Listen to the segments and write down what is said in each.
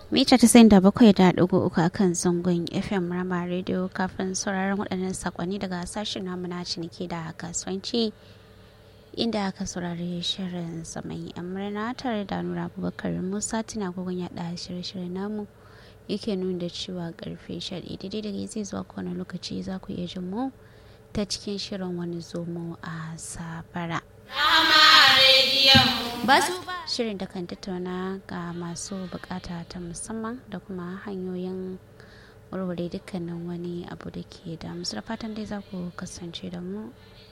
mita tasa'in da bakwai da ɗigo uku a kan zangon fm rama radio kafin sauraron waɗannan sakonni daga sashen namu na ciniki da kasuwanci inda aka saurari shirin zaman yan murna tare da nura abubakar musa tuna gogon yaɗa shirye-shiryen namu yake nuna da cewa karfe shaɗi daidai da zai zuwa kowane lokaci za ku iya jin mu ta cikin shirin wani zomo a sabara. shirin da kan tattauna ga masu bukata ta musamman da kuma hanyoyin warware dukkanin wani abu da ke da musu da fatan dai za ku kasance da mu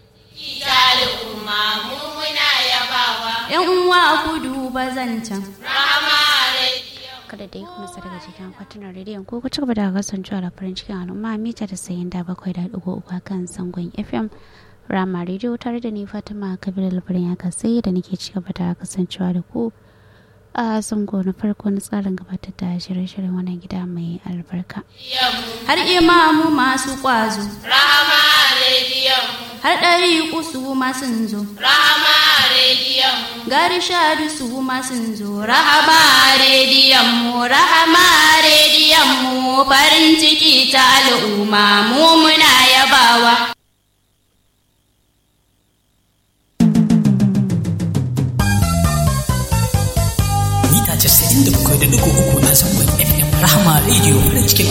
yan uwa ku duba zancen kada dai kuma sa daga cikin akwatunan rediyon ko ku ci gaba da kasancewa da farin cikin al'umma mita da sayin da bakwai da ɗigo uku kan sangon fm rama rediyo tare da ni fatima kabir labarin ya kasai da nake ci gaba da kasancewa da ku a zango na farko na tsarin gabatar da shirye-shiryen wannan gida mai albarka har imamu masu kwazo Rama rediyon har ɗari kusu masu zo Rama rediyon gari shadu su masu zo rahama rediyon mu rahama rediyon mu farin ciki ta al'umma mu muna yabawa mita 97.3 a zangon FM Rahama Radio farin cikin